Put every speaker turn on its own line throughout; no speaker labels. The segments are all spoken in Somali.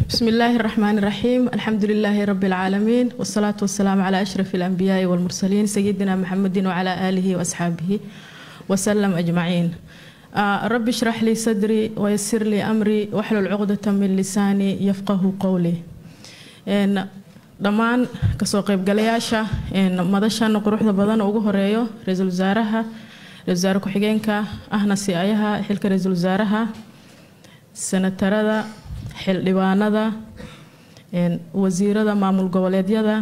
بسم الله الرحمن الرحيم الحمد لله رب العالمين والصلاة والسلام على أشرف الأنبياء والمرسلين سيدنا محمد وعلى آله وأصحابه وسلم أجمعين آه رب اشرح لي صدري ويسر لي أمري واحلل عقدة من لساني يفقه قولي إن dhammaan kasoo qaybgalayaasha madashan quruxda badan ugu horeeyo ra-iisul wasaaraha ra-isul wasaare ku-xigeenka ahna si-ayaha xilka ra-iisul wasaaraha senatarada xildhibaanada wasiirada maamul goboleedyada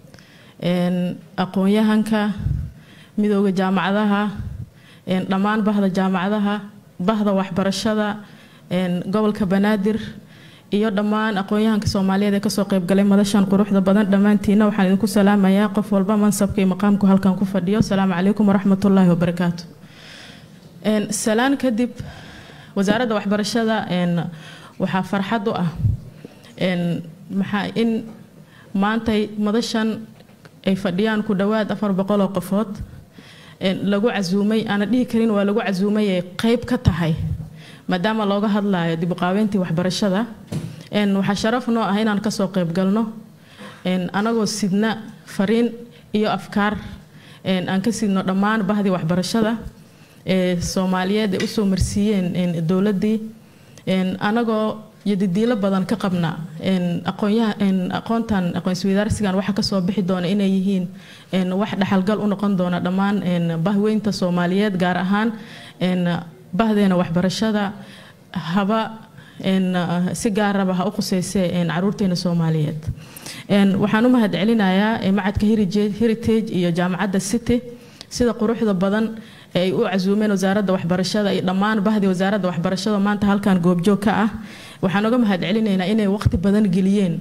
aqoon-yahanka midooda jaamacadaha dhammaan bahda jaamacadaha bahda waxbarashada gobolka banaadir iyo dhammaan aqoon-yahanka soomaaliyeed ee kasoo qaybgalay madashan quruxda badan dhammaantiina waxaan idinku salaamayaa qof walba mansabka iyo maqaamku halkan ku fadhiyo asalaamu calaykum waraxmatullaahi wabarakaatu salaan kadib wasaaradda waxbarashada waxaa farxad u ah maxaa in maantay madashan ay fadhiyaan ku dhowaad afar boqol oo qofood lagu casuumay aana dhihi karin waa lagu casuumay ay qeyb ka tahay maadaama looga hadlayo dib uqaabeyntii waxbarashada waxaa sharaf noo ah inaan kasoo qeyb galno anagoo sidna fariin iyo afkaar aan ka sidno dhammaan bahdii waxbarashada ee soomaaliyeed ay usoo marsiiyeen dowladdii anagoo yadidiilo badan ka qabna aqoontan aqoonswadaarsigan waxa kasoo bixi doona inay yihiin wax dhaxalgal u noqon doona dhammaan bahweynta soomaaliyeed gaar ahaan bahdeena waxbarashada haba si gaaraba ha u quseyse caruurteena soomaaliyeed waxaan u mahad celinayaa macadka heritage iyo jaamacadda city sida quruxda badan ay u casuumeen wasaaradda waxbarashada iyo dhammaan bahdii wasaaradda waxbarashada maanta halkan goobjoog ka ah waxaan uga mahad celinaynaa inay waqti badan geliyeen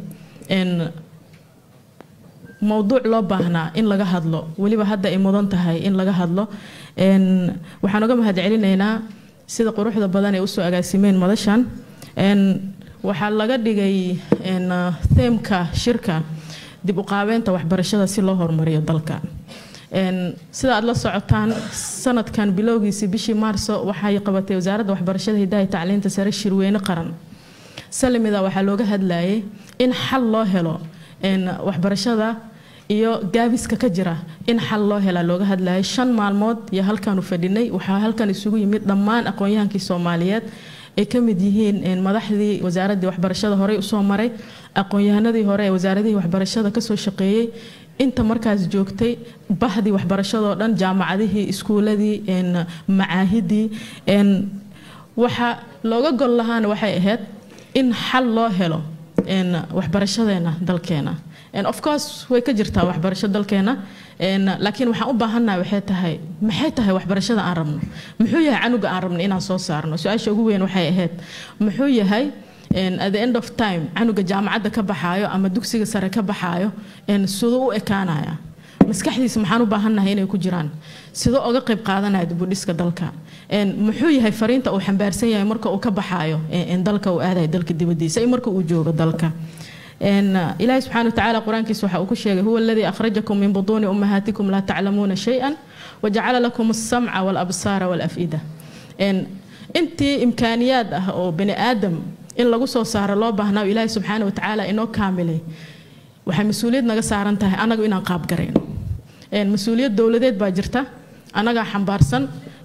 mowduuc loo baahnaa in laga hadlo weliba hadda ay mudan tahay in laga hadlo waxaan uga mahad celinaynaa sida quruxda badan ay usoo agaasimeen madashan waxaa laga dhigay theemka shirka dib uqaabeynta waxbarashada si loo horumariyo dalka sida aad la socotaan sanadkan bilowgiisii bishii maarso waxay qabatay wasaaradda waxbarashada hidaha tacliinta sare shirweyne qaran salimida waxaa looga hadlayay in xal loo helo waxbarashada iyo gaabiska ka jira in xal loo helaa looga hadlayay shan maalmood iyo halkaanu fadhinay waxaa halkan isugu yimid dhammaan aqoon-yahankii soomaaliyeed ay ka mid yihiin madaxdii wasaaraddii waxbarashada horey usoo maray aqoon-yahanadii hore ee wasaaradihii waxbarashada kasoo shaqeeyey inta markaas joogtay bahdii waxbarashadoo dhan jaamacadihii iskuuladii macaahidii waxa looga gol lahaana waxay ahayd in xal loo helo waxbarashadeena dalkeena of course way ka jirtaa waxbarasho dalkeena laakiin waxaan u baahannaha waxay tahay maxay tahay waxbarashada aan rabno muxuu yahay canuga aan rabno inaan soo saarno su-aasha ugu weyn waxay ahayd muxuu yahay at the end of time canuga jaamacadda ka baxaayo ama dugsiga sare ka baxaayo siduu u ekaanaya maskaxdiisa maxaan u baahannahay inay ku jiraan sidoo oga qayb qaadanaya dibudhiska dalka muxuu yahay fariinta uu xambaarsan yahay marka uu ka baxaayo dalka uu aadayo dalka dibadiisa iyo marka uu joogo dalka ilaahi subxaana watacaala qur-aankiisa waxa uu ku sheegay huwa aladii akhrajakum min butuuni ummahaatikum laa taclamuuna shay-an wajacala lakum alsamca walabsaara walaf'ida intii imkaaniyaad ah oo bani aadam in lagu soo saaro loo baahnaa ilaahi subxaana watacaala inoo kaamilay waxay mas-uuliyad naga saaran tahay anagu inaan qaabgarayno mas-uuliyad dowladeed baa jirta anagaa xambaarsan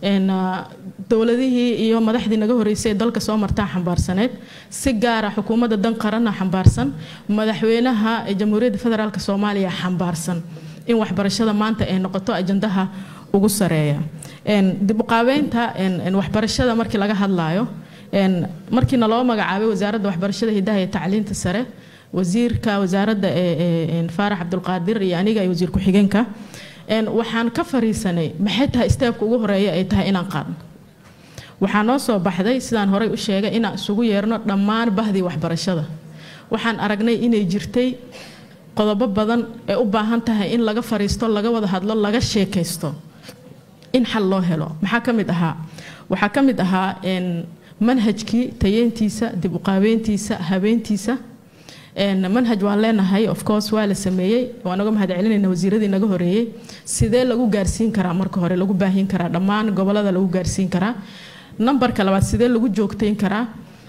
dowladihii iyo madaxdii naga horeysay ee dalka soo martaa xambaarsaneed si gaara xukuumadda dan qaranna xambaarsan madaxweynaha jamhuuriyadda federaalk soomaaliya xambaarsan in waxbarashada maanta ay noqoto ajandaha ugu sareeya dib uqaabeynta waxbarashada markii laga hadlaayo markiina loo magacaabay wasaaradda waxbarashada hidaha iyo tacliinta sare wasiirka wasaaradda faarax cabdulqaadir iyo aniga iyo wasiir ku-xigeenka waxaan ka fariisanay maxay tahay steebka ugu horeeya ay tahay inaan qaadno waxaa noo soo baxday sidaan horey u sheegay inaan isugu yeerno dhammaan bahdii waxbarashada waxaan aragnay inay jirtay qodobo badan ee u baahan tahay in laga fariisto laga wada hadlo laga sheekaysto in xal loo helo maxaa ka mid ahaa waxaa ka mid ahaa manhajkii tayeyntiisa dib uqaabeyntiisa habeentiisa manhaj waan leenahay of course waa la sameeyey waan uga mahad celinayna wasiiradii naga horeeyey sidee lagu gaarsiin karaa marka hore lagu baahin karaa dhammaan gobolada lagu gaarsiin karaa nambarka labaad sidee lagu joogteyn karaa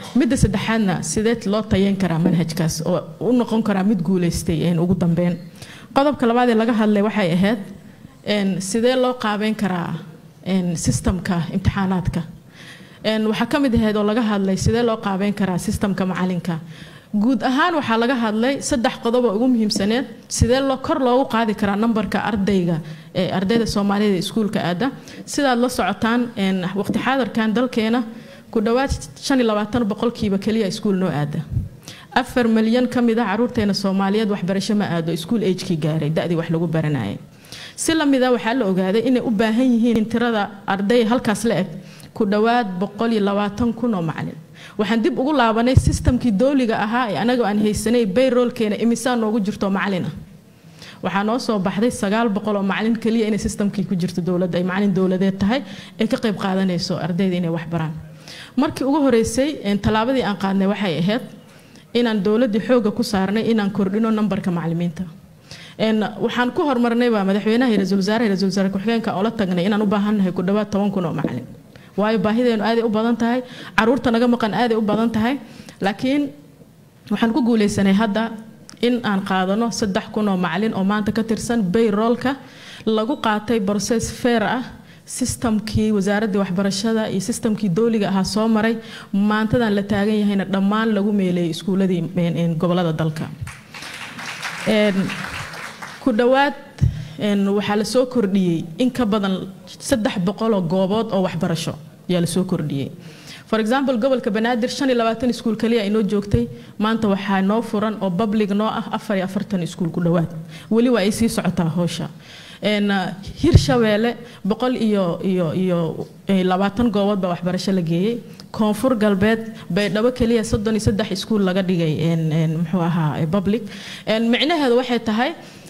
midda saddexaadna sideed loo tayeyn karaa manhajkaas oo u noqon karaa mid guuleystay ugu dambeyn qodobka labaad ee laga hadlay waxay ahayd sidee loo qaabeyn karaa sistamka imtixaanaadka waxaa ka mid ahayd oo laga hadlay sidee loo qaabeyn karaa sistamka macalinka guud ahaan waxaa laga hadlay saddex qodob oo ugu muhiimsaneed sidee loo kor loogu qaadi karaa nambarka ardayga ee ardayda soomaalida iskuulka aada sidaad la socotaan waqti xaadarkan dalkeena ku dhowaad shan iyo labaatan boqolkiiba keliya iskuul noo aada afar milyan ka mid ah caruurteena soomaaliyeed waxbarasho ma aado iskuul agekii gaaray da-dii wax lagu baranayay si lamida waxaa la ogaaday inay u baahan yihiin tirada arday halkaas la eg ku dhowaad boqol iyo labaatan kun oo macalin waxaan dib ugu laabanay sistamkii dooliga ahaa ee anagoo aan haysanay bayroolkeena imisaa noogu jirto macalin ah waxaa noo soo baxday sagaal boqol oo macalin keliya inay sistamkii ku jirto dowladda ay macalin dowladeed tahay ee ka qayb qaadanayso ardayda inay wax baraan markii ugu horeysay tallaabadii aan qaadnay waxay ahayd inaan dowladdii xooga ku saarnay inaan kordhino nambarka macalimiinta waxaan ku hormarnayba madaxweynaha iyo ra-iisul wasaaraha ra-isul wasaare ku-xigeenka oo la tagnay inaan u baahannahay ku dhowaad toban kun oo macalin waayo baahideenu aaday u badan tahay caruurta naga maqan aaday u badan tahay laakiin waxaan ku guuleysanay hadda in aan qaadano saddex kun oo macalin oo maanta ka tirsan bayroolka lagu qaatay broses feer ah sistamkii wasaaraddii waxbarashada iyo sistamkii dooliga ahaa soo maray maantadan la taagan yahayna dhammaan lagu meeleeyay iskuuladii gobolada dalka ku dhowaad waxaa la soo kordhiyey in ka badan saddex boqoloo goobood oo waxbarasho ayaa la soo kordhiyey for example gobolka banaadir shan iyo labaatan iskuul kaliya inoo joogtay maanta waxaa noo furan oo public noo ah afar iyo afartan iskuul ku dhowaad weli waa ay sii socotaa howsha hirshabeelle boqol iyo iyo iyo labaatan goobood baa waxbarasho la geeyey koonfur galbeed baydhabo keliya soddon iyo saddex iskuul laga dhigay muxuu ahaa public micnaheedu waxay tahay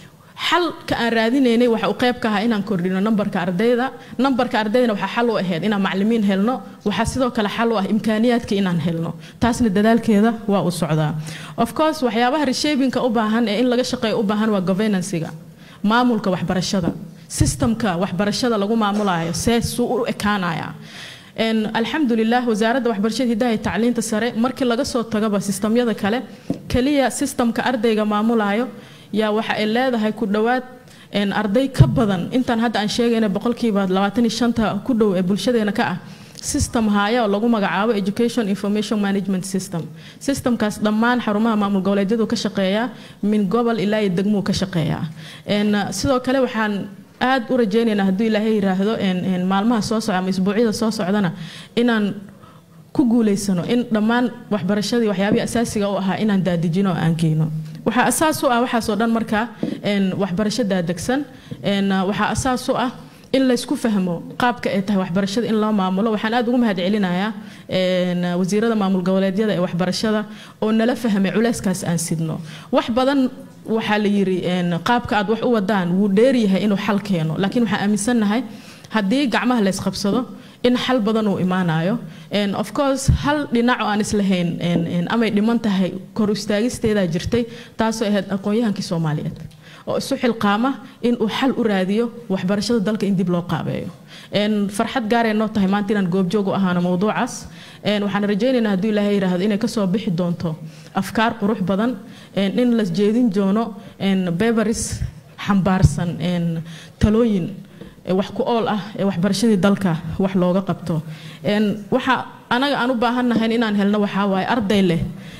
xalka aan raadinaynay waxa uu qayb ka ahaa inaan kordhino nambarka ardayda nambarka ardaydana waxaa xal u ahayd inaan macalimiin helno waxaa sidoo kale xal u ah imkaaniyaadka inaan helno taasna dadaalkeeda waa u socdaa of course waxyaabaha reshapinka u baahan ee in laga shaqeeyo u baahan waa governansiga maamulka waxbarashada sistamka waxbarashada lagu maamulayo see suu u ekaanaya alxamdulilah wasaaradda waxbarashada hidaha iyo tacliinta sare markii laga soo tagaba sistamyada kale keliya sistamka ardayga maamulayo yaa waxa ay leedahay ku dhowaad arday ka badan intaan hadda aan sheegayna boqolkiiba labaatan iyo shanta ku dhow ee bulshadeena ka ah system haya oo lagu magacaabo education information management system systemkaas dhammaan xarumaha maamul goboleedyadu ka shaqeeyaa min gobol ilaa iyo degmuu ka shaqeeyaa sidoo kale waxaan aad u rajaynaynaa hadduu ilaahay yiraahdo maalmaha soo socda ama isbuucyada soo socdana inaan ku guuleysano in dhammaan waxbarashadii waxyaabihii asaasiga u ahaa inaan daadijino oo aan geyno waxaa asaas u ah waxaasoo dhan markaa waxbarasho daadegsan waxaa asaas u ah in laysku fahmo qaabka ay tahay waxbarashada in loo maamulo waxaan aad ugu mahad celinayaa wasiirada maamul goboleedyada ee waxbarashada oo nala fahmay culeyskaas aan sidno wax badan waxaa la yiri qaabka aad wax u wadaan wuu dheeryahay inuu xal keeno laakiin waxaan aaminsannahay haddii gacmaha la ysqabsado in xal badan uu imaanayo of course hal dhinac oo aan islahayn amay dhiman tahay kor istaagisteedaa jirtay taasoo ahayd aqoon-yahankii soomaaliyeed oo isu xilqaama in uu xal u raadiyo waxbarashada dalka in dib loo qaabeeyo farxad gaaray noo tahay maanta inaan goobjoog u ahaano mowduucaas waxaan rajaynaynaa hadduu ilaahay yiraahdo inay kasoo bixi doonto afkaar qurux badan in la jeedin doono beberis xambaarsan talooyin wax ku ool ah ee waxbarashadii dalka wax looga qabto waxa anaga aan u baahannahay inaan helno waxaa waaye arday leh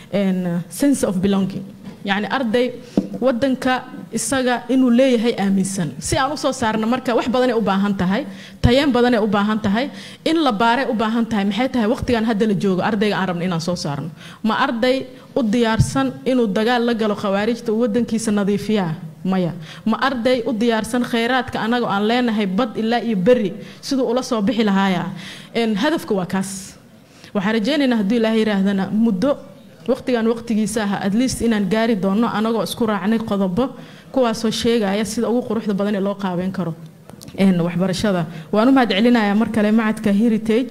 sense of belonging yacni arday wadanka isaga inuu leeyahay aaminsan si aan usoo saarna marka wax badanay u baahan tahay tayeen badanay u baahan tahay in la baaray u baahan tahay maxay tahay waqtigan hadda la joogo ardayga aan rabno inaan soo saarno ma arday u diyaarsan inuu dagaal la galo khawaarijta uu wadankiisa nadiifiyaa maya ma arday u diyaarsan khayraadka anagoo aan leenahay bad ilaa iyo beri siduu ula soo bixi lahaaya hadafka waa kaas waxaan rajaynaynaa hadduu ilaahay yiraahdana muddo waqtigan waqtigiisa ah at least inaan gaari doono anagoo isku raacnay qodobo kuwaasoo sheegaya sida ugu quruxda badan ee loo qaabeyn karo waxbarashada waan u mahad celinayaa mar kale macadka heritage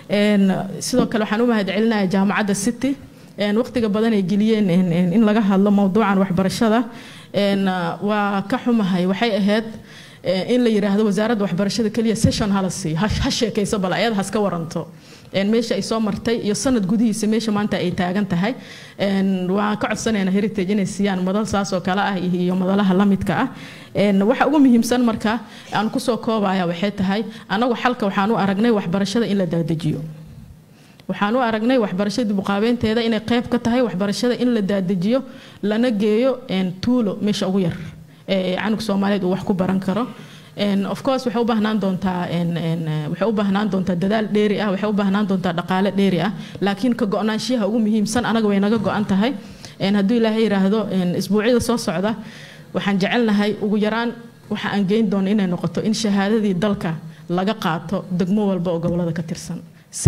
sidoo kale waxaan u mahad celinayaa jaamacadda city waqtiga badan ay geliyeen in laga hadlo mowduucan waxbarashada waa ka xumahay waxay ahayd in la yiraahdo wasaaradda waxbarashada keliya session hala siiyo ha sheekayso bal ayada haska waranto meesha ay soo martay iyo sanad gudihiisa meesha maanta ay taagan tahay waan ka codsanaynaa heritage inay siiyaan madal saas oo kale ah iyo madalaha la midka ah waxa ugu muhiimsan marka aan kusoo koobaya waxay tahay anagu xalka waxaan u aragnay waxbarashada in la daadajiyo waxaan u aragnay waxbarashada buqaabeynteeda inay qayb ka tahay waxbarashada in la daadajiyo lana geeyo tuulo meesha ugu yar ee canug soomaaliyeed uu wax ku baran karo of course waxay u baahnaan doontaa waxay u baahnaan doontaa dadaal dheeri ah waxay u baahnaan doontaa dhaqaale dheeri ah laakiin ka go-naanshiyaha ugu muhiimsan anaga way naga go-an tahay hadduu ilaahay yiraahdo isbuucyada soo socda waxaan jecelnahay ugu yaraan waxa aan geyn doono inay noqoto in shahaadadii dalka laga qaato degmo walba oo gobolada ka tirsan si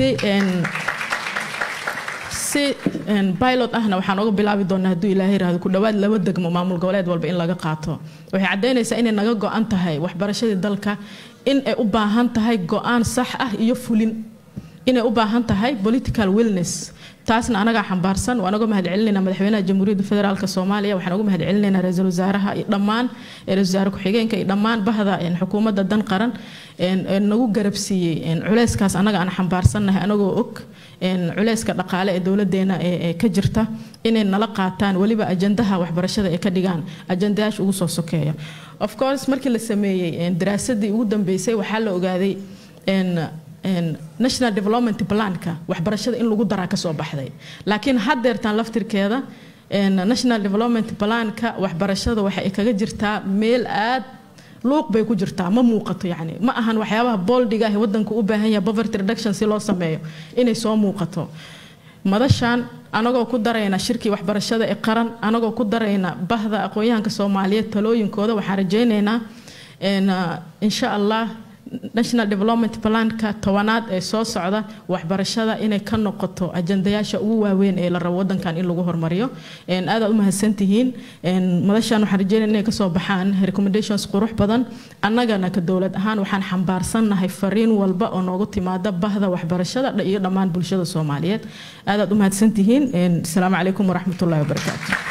si pilot ahna waxaan uga bilaabi doonaa hadduu ilaahay yiraahdo ku dhowaad laba degmo maamul goboleed walba in laga qaato waxay caddaynaysaa inay naga go-an tahay waxbarashadii dalka in ay u baahan tahay go-aan sax ah iyo fulin inay u baahan tahay political willness taasna anagaa xambaarsan waan uga mahadcelinaynaa madaxweynaha jamhuuriyadda federaalk soomaaliya waxaan uga mahadcelinaynaa ra-iisul wasaaraha iyo dhammaan ra-isul wasaare ku-xigeenka iyo dhammaan bahda xukuumadda dan qaran nagu garabsiiyey culeyskaas anaga aan xambaarsannahay anagoo og culeyska dhaqaale ee dowladeena ee ka jirta inay nala qaataan weliba ajandaha waxbarashada ay ka dhigaan ajandayaasha ugu soo sokeeya of course markii la sameeyey daraasadii ugu dambeysay waxaa la ogaaday national development planka waxbarashada in lagu daraa kasoo baxday laakiin haddeertaan laftirkeeda national development planka waxbarashada waxay kaga jirtaa meel aad luuq bay ku jirtaa ma muuqato yani ma ahan waxyaabaha booldiga ah wadanka u baahan yahay poverty reduction si loo sameeyo inay soo muuqato madashan anagoo ku darayna shirkii waxbarashada ee qaran anagoo ku darayna bahda aqoon-yahanka soomaaliyeed talooyinkooda waxaan rajaynaynaa insha allah national development planka tobanaad ee soo socda waxbarashada inay ka noqoto ajandayaasha ugu waaweyn ee la rabo wadankan in lagu hormariyo aadaad u mahadsantihiin madashan waxaan rajeynaya inay kasoo baxaan recommendations qurux badan annagana ka dowlad ahaan waxaan xambaarsannahay fariin walba oo noogu timaada bahda waxbarashada iyo dhammaan bulshada soomaaliyeed aadaad u mahadsantihiin asalaamu calaykum waraxmatullahi wabarakaatu